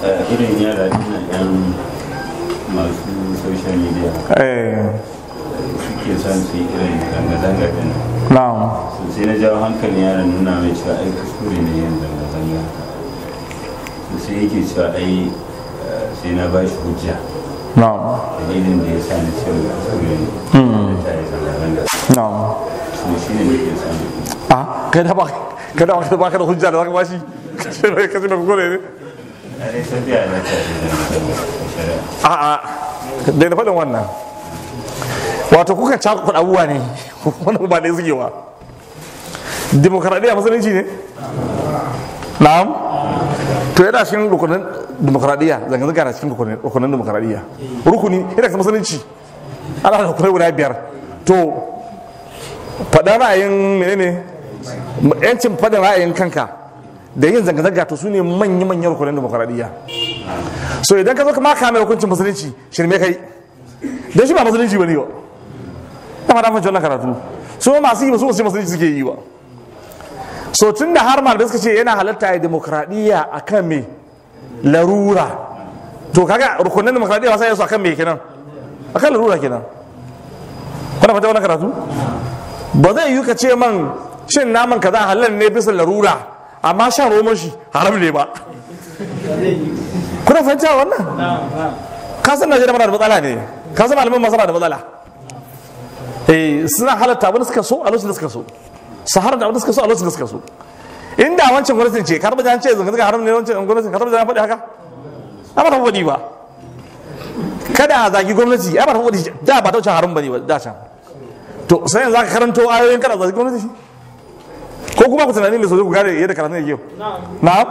irin yara ina yan masu social media eh suke son su yi irin zanga-zanga din na'am so sai na jawo hankalin yaron nuna mai cewa ai kuskure ne yin zanga-zanga so sai yake cewa ai eh, sai na ba shi hujja na'am dalilin da ya sa ni cewa kuskure ne da ta yi zanga-zanga na'am so shi ne nake son a kai da ba kai da ba ka da hujja da zaka bashi kace mai kace mai kore ne a dai tafiya na ta yi zanga-zanga a shari'a a a dai na faɗin wannan wato kuka cakuɗa abubuwa ne wannan ba ɗaya suke wa demokaradiyya musulunci ne na'am to yana cikin rukunin demokaradiyya zanga-zanga na cikin rukunin rukunin demokaradiyya rukuni yana cikin musulunci ana da rukunai guda biyar to faɗin ra'ayin menene yancin faɗin ra'ayin kanka da yin zanga-zanga to su ne manya-manyan rukunin demokaradiyya so idan ka zo kama kame hukuncin musulunci shirme kai don shi ba musulunci ba ne ba ta fata fahimci wannan karatu su ma masu yi ba su wasu musulunci suke yi ba so tun da har malamai suka ce yana halatta ya demokradiyya a kan me larura to kaga rukunin demokradiyya wasa yasu a kan me kenan a kan larura kenan kuna fata wannan karatu ba zai yi ka ce man shin naman kaza halal ne bisa larura amma shan roman shi haram ne ba kuna fahimta wannan ka san najeriya mana da matsala ne ka san malaman masana da matsala eh suna halatta abin da suka so a lokacin da suka so su haramta abin da suka so a lokacin da suka so inda wancan gwamnatin ce karba jan ce zanga zanga haram ne wancan gwamnatin karba jan faɗi haka ba ta faɗi ba kada a zagi gwamnati ya ba ta faɗi da ba ta wuce haram bane ba da can to sai yanzu aka karanto ayoyin kada zagi gwamnati ko kuma ku tunani mai sosai ku gane yadda karatun yake yau na'am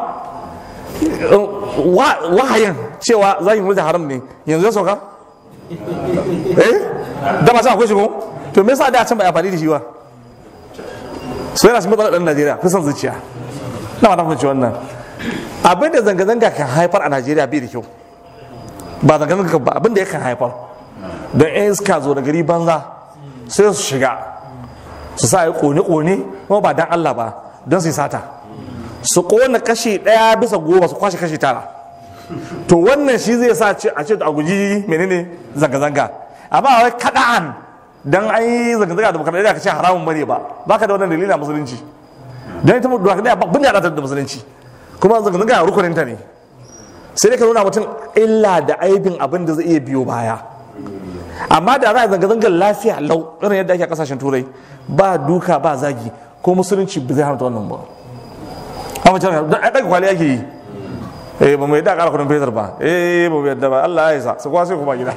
wahayin cewa zagin gwamnati haram ne yanzu ya sauka eh da ba akwai shigo to me yasa da can ba ya faɗi da shi ba so yana cikin matsalar ɗan najeriya kusan zuciya na ma fahimci wannan abin da zanga-zanga kan haifar a najeriya bai da kyau ba zanga-zanga ba abin da ya kan haifar don yan iska zo da gari banza sai su shiga su sa yi kone-kone kuma ba dan allah ba don su yi sata su kona kashi ɗaya bisa goma su kwashe kashi tara to wannan shi zai sa a ce a guji menene zanga-zanga amma wai kada'an dan an yi zanga-zanga da bukar ka ce haramun bane ba baka da wannan dalilin a musulunci dan ita mutuwa kadai ba bin da da musulunci kuma zanga-zanga rukunin ta ne sai dai ka nuna mutum illa da aibin abin da zai iya biyo baya amma da za a zanga-zangar lafiya lau irin yadda ake a kasashen turai ba duka ba zagi ko musulunci ba zai haramta wannan ba amma can da ɗaga kwali ake yi eh ba mu yadda ƙara kudin fetur ba eh ba mu yadda ba Allah ya isa su kuwa sai kuma gida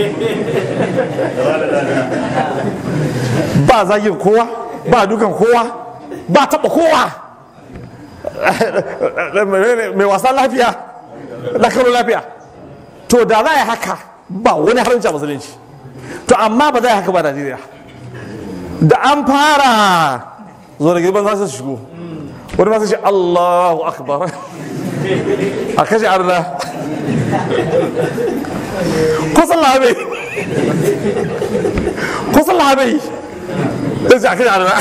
ba zagin kowa ba dukan kowa ba taɓa kowa mai wasan lafiya da karo lafiya to da za a yi haka ba wani haramci a musulunci to amma ba za a yi haka ba Najeriya da an fara zo da girman za su shigo wani masu shi Allahu akbar a kashe arna kusan labe kusan labe sai ce a kashe arna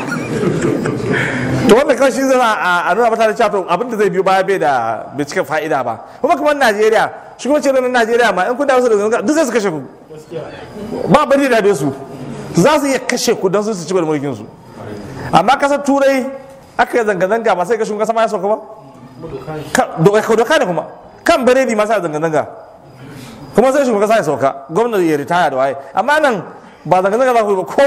to wanda kawai shi zana a nuna mata da cewa abinda zai biyo baya bai da bai cika fa'ida ba kuma kamar najeriya shugabancin ranar najeriya ma in kun dawo su da zanga duk zai su kashe ku ba bari da su za su iya kashe ku don su ci gaba da mulkin su amma kasar turai aka yi zanga-zanga ba sai ka shugaban sama ya sauka ba doka ne kuma kan biredi masu zanga-zanga kuma sai shugaban kasa ya sauka gwamnati ya ritaya da waye amma nan ba zanga-zanga za ku yi ba ko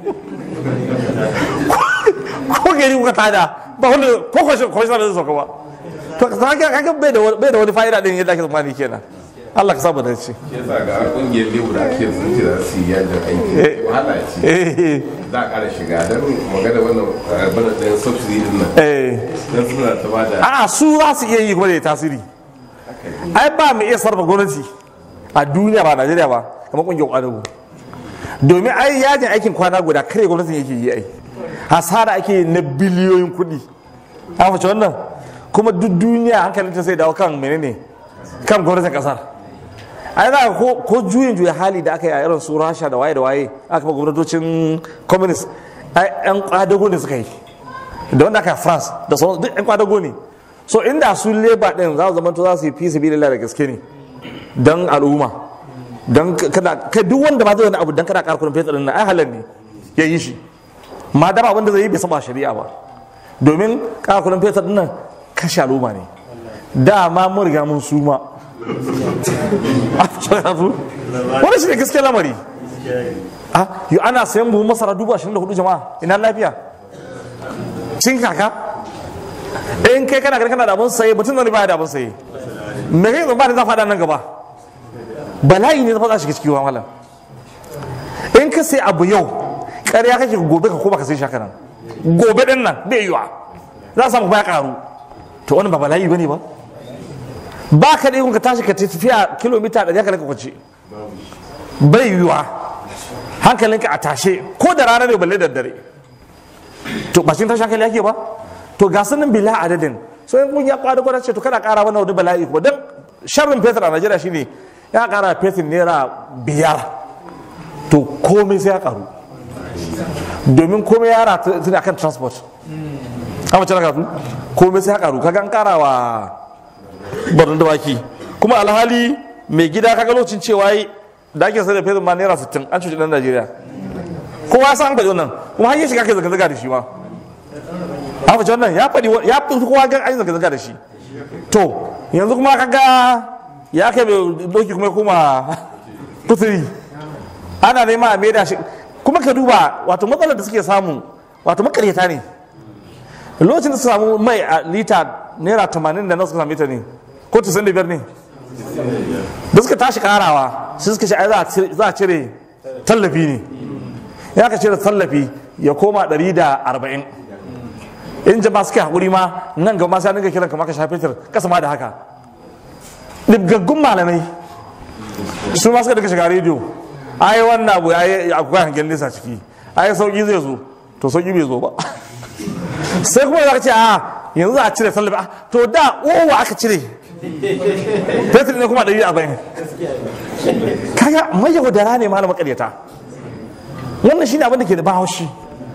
ko gari kuka tada ba wanda ko kwashe kwashe da zai sauka ba to kaga kaga bai da bai da wani fa'ida din yadda ake tsammani kenan Allah ka saba da shi yasa ga kungiyar lebu da ake sun ce za su yi yajin aiki wahala ce za a ƙara shiga don magana wannan bana ɗayan subsidy din nan don suna ta ba da a su za su iya yi kuma da tasiri ai ba mu iya sarrafa gwamnati a duniya ba Najeriya ba kamar kungiyar kwadago domin ai yajin aikin kwana guda kare gwamnatin yake yi ai hasara ake na biliyoyin kuɗi an fice wannan kuma duk duniya hankalinta sai dawo kan menene kan gwamnatin kasar ai za ko ko juyin juya hali da aka yi a irin su rasha da waye da waye aka ba gwamnatocin communist ai yan kwadago ne suka yi da wanda aka yi france da sauran duk yan kwadago ne so inda su leba din za su zama to za su yi fi sabilillah da gaske ne dan al'umma dan kada kai duk wanda ma zai wani abu dan kada ƙara kudin fetur din nan ai halal ne ya yi shi ma dama abin da zai yi bai saba shari'a ba domin ƙara kudin fetur din nan kashe al'umma ne dama mun riga mun suma wani shi ne gaske lamari a yi ana sayan buhun masara dubu ashirin da hudu jama'a ina lafiya cin kaka in kai kana gani kana da abin saye mutum zane baya da abin saye me kai zama da za faɗa nan gaba bala'i ne zafa za shiga ciki wa malam in ka sai abu yau ƙarya kake gobe ka koma ka sai shaka nan gobe din nan bai yiwa za a samu baya karu to wani ba bala'i bane ba ba ka da ka tashi ka tafiya kilomita ɗari haka ka kwace bai yiwa hankalinka a tashe ko da rana ne balle da dare to ba shi tashi hankali yake ba to ga sunan bila adadin so in kun ya kwada gwada ce to kada kara mana wani bala'i ko dan sharrin fetur a Najeriya shine ya kara fetur naira biyar to komai sai ya karu domin komai ya rata tuni akan transport amma cana kasu komai sai ya karu kaga an kara wa barin dawaki kuma alhali mai gida kaga lokacin cewa yi da ake sai da fetur ma naira 60 an cuci dan Najeriya kowa ya san an faɗi wannan kuma har yi shiga kai zanga-zanga da shi ma an faɗi wannan ya faɗi ya fi kowa ga an yi zanga-zanga da shi to yanzu kuma kaga ya kai mai doki kuma kuma kuturi ana nema a maida shi kuma ka duba wato matsalar da suke samu wato makaryata ne lokacin da su samu mai a lita naira tamanin da na suka sami ta ne ko tisan da biyar ne da suka tashi karawa su suka ce ai za a cire tallafi ne ya ka cire tallafi ya koma ɗari da arba'in in jama suka haƙuri ma nan gaba sai dinga kiran kamar ka shafe tar kasa ma da haka ɗibgaggun malamai su ma suka daga shiga rediyo ai wannan abu ai akwai hangen nesa ciki ai sauki zai zo to sauki bai zo ba sai kuma za ka ce a yanzu za a cire tallafi a to da owa aka cire fetur ne kuma ɗari a bayan kaga mai yaudara ne malam makaryata wannan shine abin da ke da bahaushi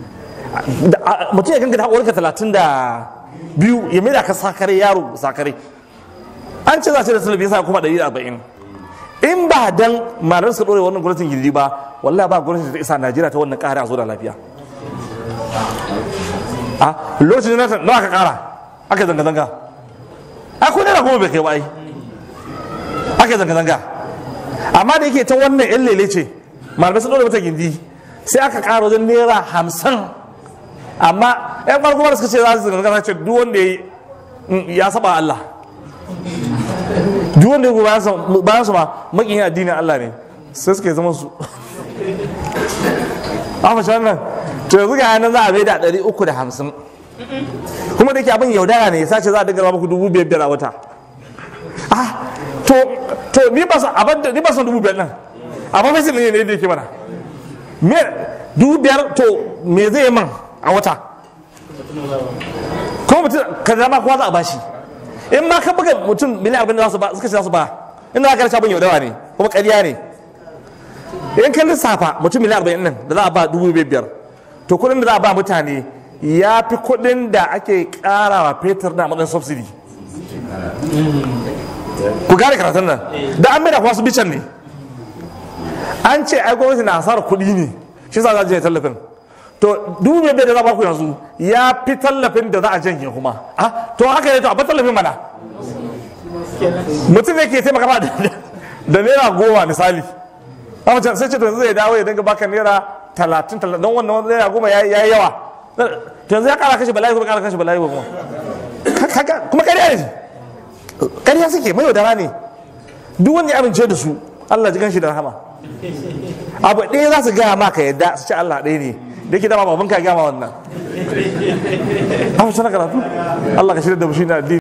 mutum ya ganga da haƙorinka talatin da biyu ya mai da ka sakare yaro sakare an ce za a cire tallafi ya sa kuma ɗari da arba'in in ba dan malar suka ɗore wannan gwamnatin gidi ba wallahi ba gwamnatin ta isa najeriya ta wannan ƙara a zo da lafiya a lokacin da nawa aka ƙara aka zanga-zanga a ko naira goma bai kai ba ai aka zanga-zanga amma da yake ta wannan yan lele ce malamai sun ɗore mata gindi sai aka ƙara wajen naira hamsin amma yan farko da suka ce za su zanga-zanga ce duk wanda ya saba Allah duk wanda ya bayan su ma makiyin addinin Allah ne sai suka yi zama su a fashe wannan to yanzu ga yanar za a bai da ɗari uku da hamsin kuma da ke abin yaudara ne sace za a dinga muku dubu biyar biyar a wata ah to to ni ba san abin da ni ba san dubu biyar nan amma fa sai ne ne da yake mana me dubu biyar to me zai yi man a wata kuma mutum ka zama kowa za a bashi in ma ka buga mutum miliyan abin da za su ba suka ce za su ba inda aka rasha abin yaudawa ne kuma ƙarya ne in ka lissafa mutum miliyan arba'in nan da za a ba dubu biyar to kuɗin da za a ba mutane ya fi kuɗin da ake ƙarawa fetur na matsayin subsidy ku gane karatun nan da an maida wasu bican ne an ce ai gwamnati na asarar kuɗi ne shi sa za a je tallafin to dubu biyar da za a baku yanzu ya fi tallafin da za a janye kuma ah to haka ne to a ba tallafin mana mutum ne ke taimaka ma da naira goma misali amma sai ce to yanzu zai dawo ya dinga baka naira talatin talatin don wannan naira goma ya yi yawa to yanzu ya kara kashe bala'i kuma kara kashe bala'i kuma kuma ƙarya ne ƙarya suke mai yaudara ne duk wanda ya amince da su Allah ji ganshi da rahama abu ɗaya za su gaya maka yadda su ce Allah ɗaya ne da yake dama babanka ya gama wannan. Amma sana karatu? Allah ka shirya da mu shi na addini.